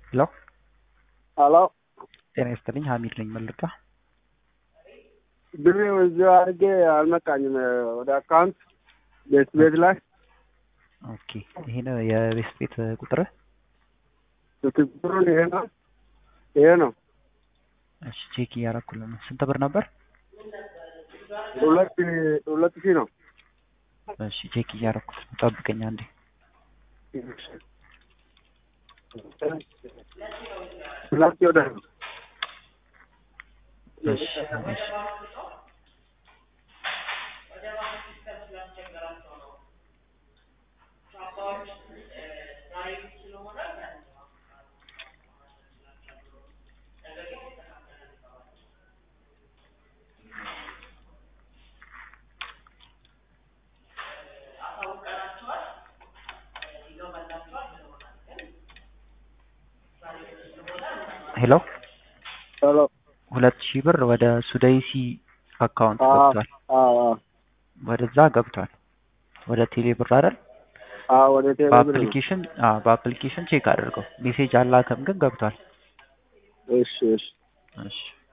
ሄሎ ሄሎ ጤና ይስጥልኝ ሀሚድ ነኝ መልካ ብር እዚሁ አድርጌ አልመጣኝም ወደ አካውንት ቤት ቤት ላይ ኦኬ ይሄ ነው የቤት ቤት ቁጥርህ ቁጥሩን ይሄ ነው ይሄ ነው እሺ ቼክ እያረኩልህ ነው ስንት ብር ነበር ሁለት ሁለት ሺህ ነው እሺ ቼክ እያረኩት ነው ጠብቀኝ አንዴ ሁለት ወደ እሺ እሺ ሄሎ ሄሎ ሁለት ሺህ ብር ወደ ሱዳይሲ አካውንት አዎ ገብቷል አዎ ወደዛ ገብቷል ወደ ቴሌ ብር አይደል አዎ ወደ ቴሌ ብር ነው በአፕሊኬሽን አዎ በአፕሊኬሽን ቼክ አድርገው ሜሴጅ አላከም ግን ገብቷል እሺ እሺ እሺ